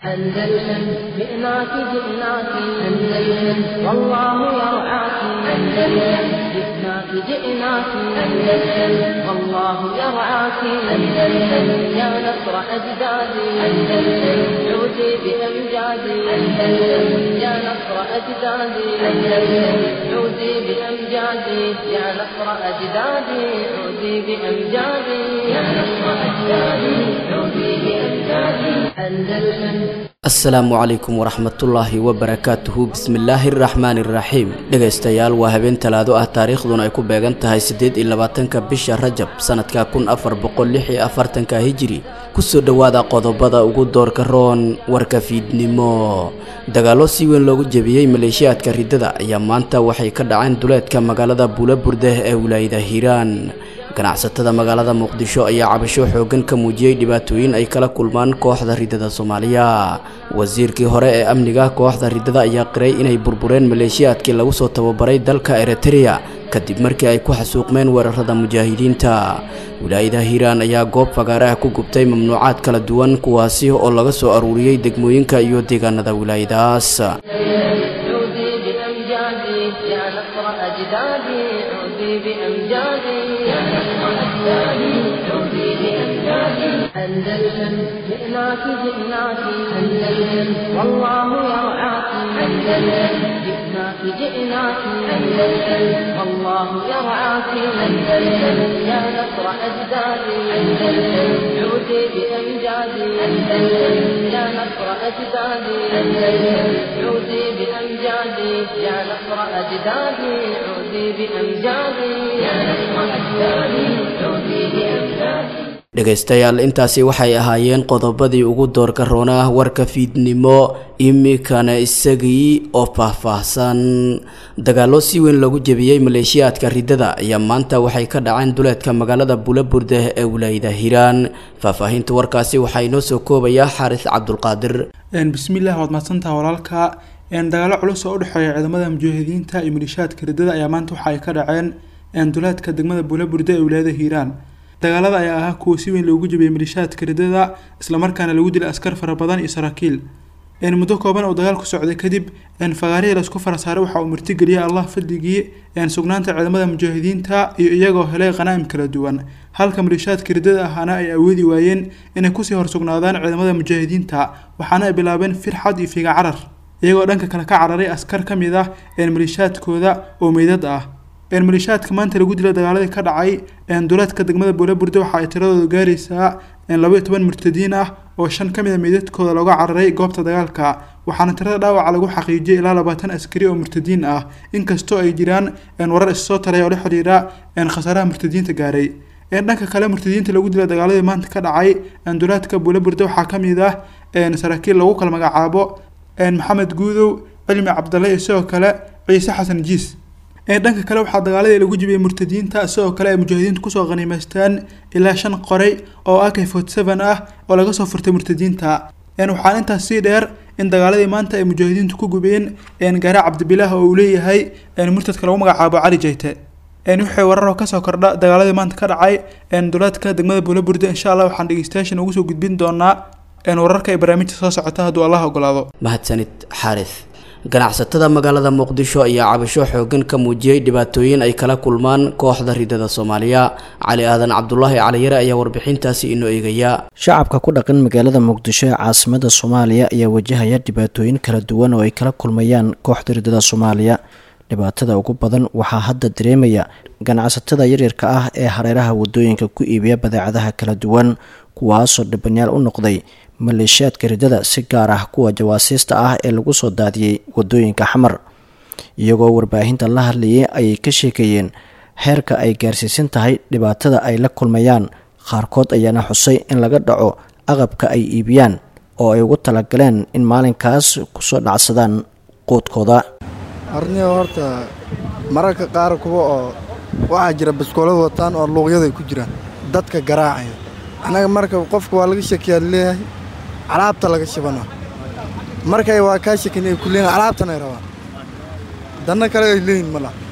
أندلسن جئناك جئناك أندلسن والله يرعاك أندلسن جئناك جئناك أندلسن والله يرعاك أندلسن يا نصر أجدادي أندلسن عودي بأمجادي أندلسن يا نصر أجدادي أندلسن عودي بأمجادي يا نصر أجدادي عودي بأمجادي يا نصر أجدادي عودي بأمجادي أندلسن asalaamu calaykum waraxmatullaahi wabarakaatuhu bismillaahi araxmaani iraxiim dhegaystayaal waa habeen talaado ah taariikhduna ay ku beegan tahay siddeed iyo labaatanka bisha rajab sanadka kun afar boqol lix iyo afartanka hijiri kusoo dhowaada qodobada ugu doorka roon warka fiidnimo dagaallo si weyn loogu jebiyey maleeshiyaadka riddada ayaa maanta waxay ka dhaceen duleedka magaalada buulaburdeh ee wilaayada hiiraan ganacsatada magaalada muqdisho ayaa cabasho xooggan ka muujiyey dhibaatooyin ay kala kulmaan kooxda riddada soomaaliya wasiirkii hore ee amniga kooxda riddada ayaa qiray inay burbureen maleeshiyaadkii lagu soo tababaray dalka eritrea kadib markii ay ku xasuuqmeen weerarada mujaahidiinta wilaayada hiiraan ayaa goob fagaaraha ku gubtay mamnuucaad kala duwan kuwaasi oo laga soo aruuriyey degmooyinka iyo deegaanada wilaayadaas عودي بأمجادي يا نصر أجدادي عودي بأمجادي يا نصر أجدادي عودي بأمجادي أندلسن جئناك جئناك أندلسن والله يرعاك أندلسن جئناك جئناك أندلسن والله يرعاك أندلسن يا نصر أجدادي أندلسن عودي بأمجادي أندلسن يا نصر أجدادي أندلسن عودي بأمجادي يا نصر أجدادي عودي بأمجادي يا نصر أجدادي عودي بأمجادي dhegaystayaal intaasi waxay ahaayeen qodobadii ugu doorka roonaa warka fiidnimo imikana isagii oo faahfaahsan dagaallo si weyn loogu jebiyey maleeshiyaadka riddada ayaa maanta waxay ka dhaceen duleedka magaalada buulaburdeh ee wilaayada hiiraan faahfaahinta warkaasi waxaa inoo soo koobayaa xaaris cabdulqaadir bismillaah waad mahadsantaha walaalka dagaalo culus oo udhexeeya ciidamada mujaahidiinta iyo maleeshiyaadka riddada ayaa maanta waxa ay ka dhaceen duleedka degmada buulaburde ee wilaayada hiiraan dagaalada ayaa ahaa kuwa si weyn loogu jebiyey maleeshiyaadka riddada islamarkaana lagu dilay askar fara badan iyo saraakiil muddo kooban oo dagaal ku socday kadib fagaarihii laisku farasaaray waxa uu martigeliyay allah fadligii sugnaanta ciidamada mujaahidiinta iyo iyagoo helay khanaa'im kala duwan halka maleeshiyaadka riddada ahaana ay awoodi waayeen inay kusii horsugnaadaan ciidamada mujaahidiinta waxaana ay bilaabeen firxad iyo figa carar iyagoo dhanka kale ka cararay askar ka mid ah maleeshiyaadkooda oo meydad ah maleeshiyaadka maanta lagu dila dagaaladii ka dhacay duleedka degmada buulaburde waxa ay tiradooda gaaraysaa labaiyo toban murtadiin ah oo shan ka mid a meydadkooda looga cararay goobta dagaalka waxaana tirada dhaawaca lagu xaqiijiyay ilaa labaatan askari oo murtadiin ah inkastoo ay jiraan warar issoo talaya oo la xiriira khasaaraha murtadiinta gaaray dhanka kale murtadiinta lagu dila dagaaladii maanta ka dhacay duleedka buulaburde waxaa ka mid ah saraakiil lagu kala magacaabo maxamed guudow cilmi cabdalle iyo sidoo kale ciise xasan jiis dhanka kale waxaa dagaaladii lagu jibiyey murtadiinta sidoo kale ay mujaahidiintu kusoo qaniimaystaan ilaa shan qoray oo ak forty seven ah oo laga soo furtay murtadiinta waxaan intaas sii dheer in dagaaladii maanta ay mujaahidiintu ku gubeen gaara cabdibilaah oo uu leeyahay murtadka lagu magacaabo cali jayte wixii wararoo kasoo kordha dagaaladii maanta ka dhacay duleedka degmada buulaburde insha allah waxaan dhegeystayaashan ugu soo gudbin doonaa wararka ay barnaamijta soo socota hadduu allah ogolaado mahadsanid xaaris ganacsatada magaalada muqdisho ayaa cabasho xooggan ka muujiyey dhibaatooyin ay kala kulmaan kooxda riddada soomaaliya cali aadan cabdulaahi caliyare ayaa warbixintaasi inoo eegaya shacabka ku dhaqan magaalada muqdisho ee caasimada soomaaliya ayaa wajahaya dhibaatooyin kala duwan oo ay kala kulmayaan kooxda riddada soomaaliya dhibaatada ugu badan waxaa hadda dareemaya ganacsatada yaryarka ah ee hareeraha wadooyinka ku iibiya badeecadaha kala duwan kuwaasoo dhibanyaal u noqday maleeshiyaadka riddada si gaar ah kuwa jawaasiista ah ee lagu soo daadiyey wadooyinka xamar iyagoo warbaahinta la hadlayay ayay ka sheekeeyeen heerka ay gaarsiisan tahay dhibaatada ay la kulmayaan qaarkood ayaana xusay in laga dhaco aqabka ay iibiyaan oo ay ugu talagaleen in maalinkaas kusoo dhacsadaan quudkooda arniga horta mararka qaar kuwa oo waxaa jira baskoolad wataan oo luuqyaday ku jiraan dadka garaacaya annaga marka qofka waa laga shakiyaad leeyahay alaabta laga shibana markay waa kaa shakin ay ku leeyihin alaabtan ay rabaan danna kale ay leeyihin ma laha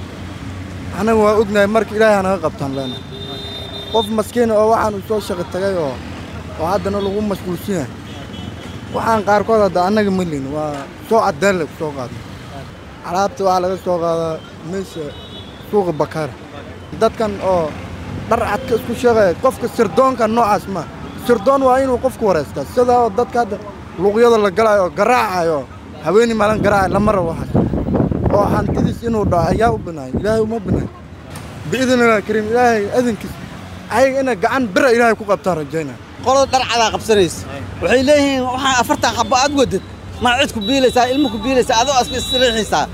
annaga waa ognahay marka ilaahay hanaga qabtaan leenahay qof maskiina oo waxaan u soo shaqi tagay oo oo haddana lagu mashquulsan yahay waxaan qaarkood hadda annaga malin waa soo cadaan lagu soo qaada alaabta waxaa laga soo qaadaa meesha suuqa bakaara dadkan oo dhar cadka isku sheegaya qofka sirdoonka noocaas ma sirdoon waa inuu qofku wareystaa sidaa oo dadka hadda luuqyada la galaayo oo garaacayo haweeney maalin garaacayo lama rabo waxaas oo hantidiis inuu dhaco ayaa u binaayo ilaahay uma binaayo biidnillahi kariim ilaahay adinkiis ayaga inay gacan bira ilaahay ku qabtaan rajaynaya qolada dhar cadaa qabsanaysa waxay leeyihiin waxaan afartan xabbo aad wadad ma cid ku biilaysaa ilmo ku biilaysaa adoo aska isriixaysaa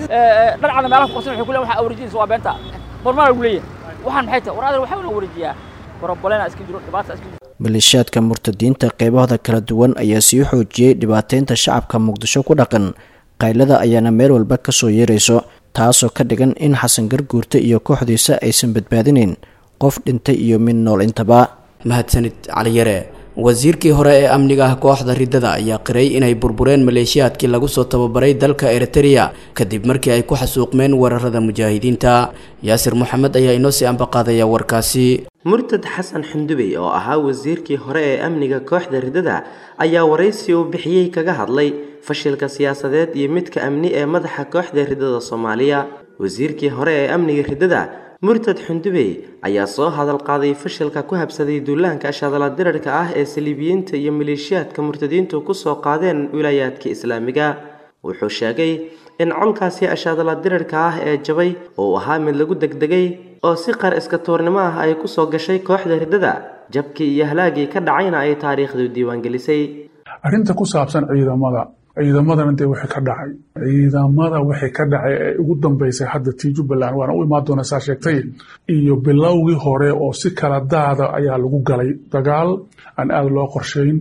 dhar cada meelaha ku qabsan waxay ku leeyihin waxaa wareejinaysa waa beenta hormar lagu leeyahay waxaan maxay tahay war adal waxaa una wareejiyaa borobolena iska jiro dhibaata iska jiro maleeshiyaadka murtadiinta qaybahooda kala duwan ayaa sii xoojiyey dhibaateynta shacabka muqdisho ku dhaqan qaylada ayaana meel walba ka soo yeerayso taasoo ka dhigan in xasan garguurta iyo kooxdiisa aysan badbaadinayn qof dhintay iyo mid nool intaba mahadsanid caliyare wasiirkii hore ee amniga ah kooxda riddada ayaa qiray inay burbureen maleeshiyaadkii lagu soo tababaray dalka eritereya kadib markii ay ku xasuuqmeen weerarada mujaahidiinta yaasir moxamed ayaa inoo sii ambaqaadaya warkaasi murtad xasan xundubey oo ahaa wasiirkii hore ee amniga kooxda riddada ayaa waraysi uu bixiyey kaga hadlay fashilka siyaasadeed iyo midka amni ee madaxa kooxda riddada soomaaliya wasiirkii hore ee amniga riddada murtad xundubey ayaa soo hadal qaaday fashilka ku habsaday duulaanka ashadala dirarka ah ee saliibiyiinta iyo maleeshiyaadka murtadiintu kusoo qaadeen wilaayaadka islaamiga wuxuu sheegay in colkaasi ashadala dirarka ah ee jabay uu ahaa mid lagu degdegay oo si qar iska tuurnimo ah ay kusoo gashay kooxda riddada jabkii iyo halaagii ka dhacayna ay taariikhdu diiwaangelisay arrinta ku saabsan ciidamada ciidamadana dee wixii ka dhacay ciidamada wixii ka dhacay ee ugu dambeysay hadda tii jubbaland waana u imaan doona saa sheegtay iyo bilowgii hore oo si kala daada ayaa lagu galay dagaal aan aada loo qorshayn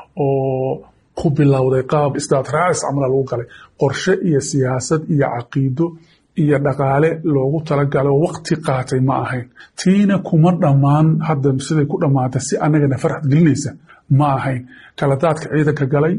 oo ku bilowday qaab isdaatraacis camala lagu galay qorshe iyo siyaasad iyo caqiido iyo dhaqaale loogu talagalo waqti qaatay ma ahayn tiina kuma dhammaan hadda siday ku dhammaantay si annagana farxad gelinaysa ma ahayn kala daadka ciidanka galay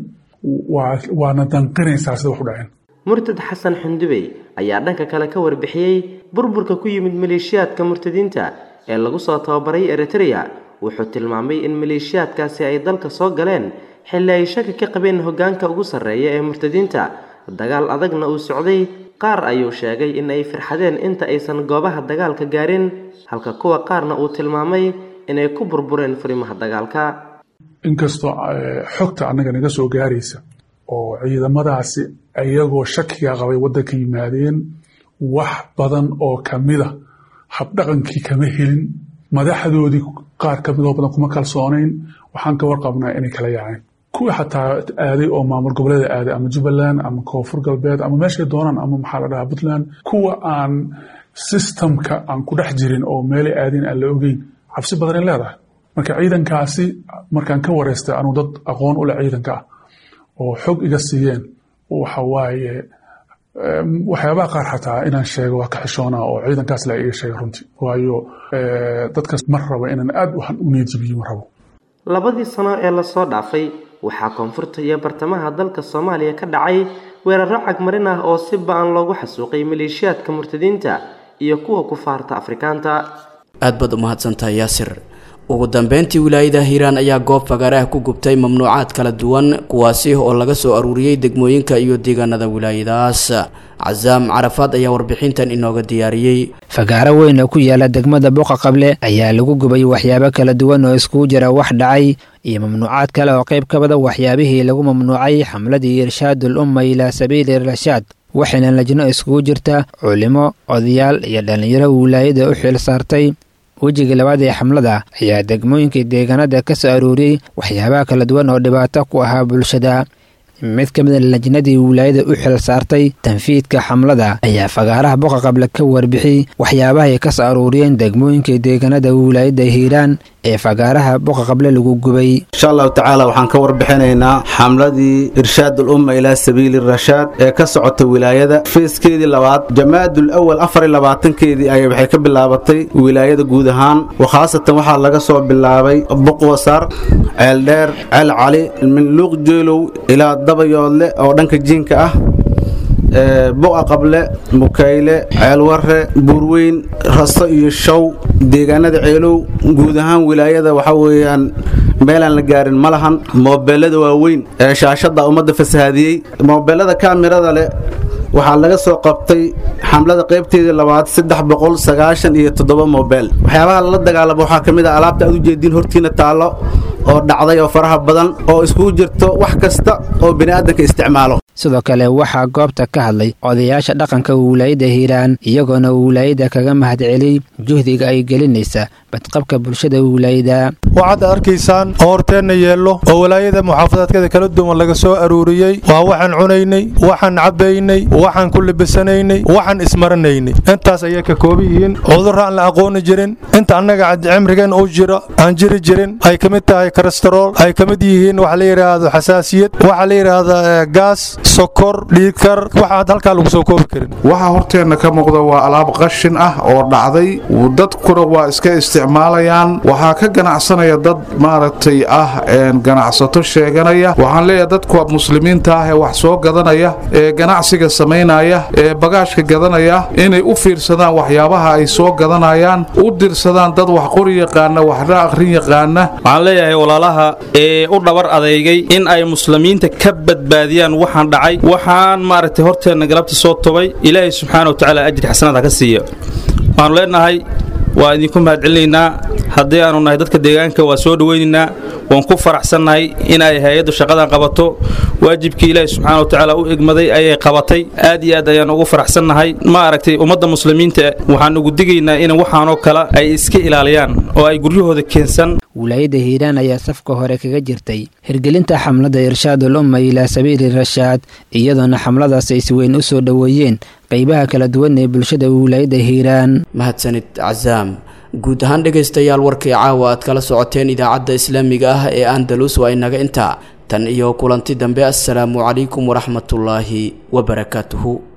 waana danqinaysaa sida wax u dhaceen murtad xasan xundubey ayaa dhanka kale ka warbixiyey burburka ku yimid maleeshiyaadka murtadiinta ee lagu soo tababaray eritereya wuxuu tilmaamay in maleeshiyaadkaasi ay dalka soo galeen xilli ay shaki ka qabeen hoggaanka ugu sarreeya ee murtadiinta dagaal adagna uu socday qaar ayuu sheegay in ay firxadeen inta aysan goobaha dagaalka gaarin halka kuwa qaarna uu tilmaamay inay ku burbureen furimaha dagaalka inkastoo xogta annaga naga soo gaaraysa oo ciidamadaasi iyagoo shakiga qabay waddanka yimaadeen wax badan oo kamida habdhaqankii kama helin madaxdoodii qaar kamidoo badan kuma kalsoonayn waxaan ka warqabnaa inay kala yaaceen kuwii xataa aaday oo maamul goboleeda aaday ama jubbaland ama koonfur galbeed ama meeshay doonaan ama maxaa la dhahaa puntland kuwa aan sistamka aan ku dhex jirin oo meelay aadeen aan la ogeyn cabsi badanay leedahay marka ciidankaasi markaan ka wareystay anuu dad aqoon u leh ciidanka ah oo xog iga siiyeen waxa waaye waxyaabaha qaar xataa inaan sheego waa ka xishoonaa oo ciidankaas la iga sheegay runtii waayo dadkaas ma rabo inaan aad waxaan u neejibiyo ma rabo labadii sano ee lasoo dhaafay waxaa koonfurta iyo bartamaha dalka soomaaliya ka dhacay weeraro cagmarin ah oo si ba-an loogu xasuuqay maleeshiyaadka murtadiinta iyo kuwa kufaarta afrikaanta aad baad u mahadsantahay yaasir ugu dambeyntii wilaayada hiiraan ayaa goob fagaaraha ku gubtay mamnuucaad kala duwan kuwaasi oo laga soo aruuriyey degmooyinka iyo deegaanada wilaayadaas casaam carafaad ayaa warbixintan inooga diyaariyey fagaaro weyn oo ku yaala degmada boqa qable ayaa lagu gubay waxyaabo kala duwan oo iskugu jira wax dhacay iyo mamnuucaad kale oo qayb ka bada waxyaabihii lagu mamnuucay xamladii irshaadul umma ilaa sabiili irshaad waxayna lajno iskugu jirta culimo odayaal iyo dhallinyaro wilaayada u xil saartay wejiga labaad ee xamlada ayaa degmooyinka deegaanada ka soo aruuriyey waxyaabaha kala duwan oo dhibaato ku ahaa bulshada mid ka mida lajnadii wilaayada u xil saartay tanfiidka xamlada ayaa fagaaraha boqa qable ka warbixiyey waxyaabaha ay ka soo aruuriyeen degmooyinka deegaanada wilaayada hiiraan ee fagaaraha boqa qable lagu gubay insha allahu tacaala waxaan ka warbixinaynaa xamladii irshaadul umma ilaa sabiili rashaad ee ka socota wilaayada feeskeedii labaad jamaadul awal afar iyo labaatankeedii ay waxay ka bilaabatay wilaayada guud ahaan khaasatan waxaa laga soo bilaabay buqwasar ceeldheer ceel cali min luuq jeelow ilaa dabayoodle oo dhanka jiinka ah buqa qable mukayle ceelwarre buurweyn rasto iyo show deegaanada ceelow guud ahaan wilaayada waxa weeyaan meelaan la gaarin ma lahan moobeelada waaweyn ee shaashadda ummadda fasahaadiyey moobeelada kaamirada leh waxaa laga soo qabtay xamlada qaybteedii labaad saddex boqol sagaashan iyo toddoba moobeel waxyaabaha lala dagaalamo waxaa ka mid ah alaabta aad u jeediin hortiina taallo oo dhacday oo faraha badan oo iskugu jirto wax kasta oo bini'aadanka isticmaalo sidoo kale waxaa goobta ka hadlay odayaasha dhaqanka wilaayadda hiiraan iyagoona wilaayadda kaga mahadceliyey juhdiga ay gelinaysa badqabka bulshada wilaayada waxaad arkaysaan oo horteenna yeello oo walaayada muxaafadaadkada kala duwan laga soo aruuriyey waa waxaan cunaynay waxaan cabbaynay waxaan ku libisanaynay waxaan ismaranaynay intaas ayay ka kooban yihiin cudurro aan la aqooni jirin inta annaga cimrigeen uu jiro aan jiri jirin ay ka mid tahay kolestarool ay ka mid yihiin waxa la yidhaahdo xasaasiyad waxa la yidhaahdaa gaas sokor dhiigkar waxaad halkaa lagu soo koobi karin waxaa horteenna ka muuqda waa alaab qashin ah oo dhacday dadkuna waa iska isticmaalayaan waxaa ka ganacsanaya dad maaragtay ah ganacsato sheeganaya waxaan leeyahay dadka muslimiinta ah ee wax soo gadanaya ee ganacsiga samaynaya ee bagaashka gadanaya inay u fiirsadaan waxyaabaha ay soo gadanayaan u dirsadaan dad wax qori yaqaana waxna akhrin yaqaana waxaan leeyahay walaalaha ee u dhabar adeygay in ay muslimiinta ka badbaadiyaan waxaan dhacay waxaan maaragtay horteenna galabta soo tobay ilaahay subxaana wa tacaala ajri xasanaad ha ka siiya waxaanu leenahay waa idinku mahadcelinaynaa haddii aanu nahay dadka deegaanka waa soo dhowaynaynaa waan ku faraxsannahay in ay hay-addu shaqadan qabato waajibkii ilaahi subxaana wa tacaala u egmaday ayay qabatay aad iyo aad ayaan ugu faraxsannahay ma aragtay ummadda muslimiinta waxaan ugu digaynaa in waxaanoo kale ay iska ilaaliyaan oo ay guryahooda keensan wilaayadda hiiraan ayaa safka hore kaga jirtay hirgelinta xamlada irshaadul umma ilaa sabiili rashaad iyadoona xamladaas ay si weyn u soo dhoweeyeen qaybaha kala duwan ee bulshada wilaayadda hiiraan mahadsanid casaam guud ahaan dhegaystayaal warkii caawa aad kala socoteen idaacadda islaamiga ah ee andalus waa inaga intaa tan iyo kulanti dambe assalaamu calaykum waraxmatullaahi wabarakaatuhu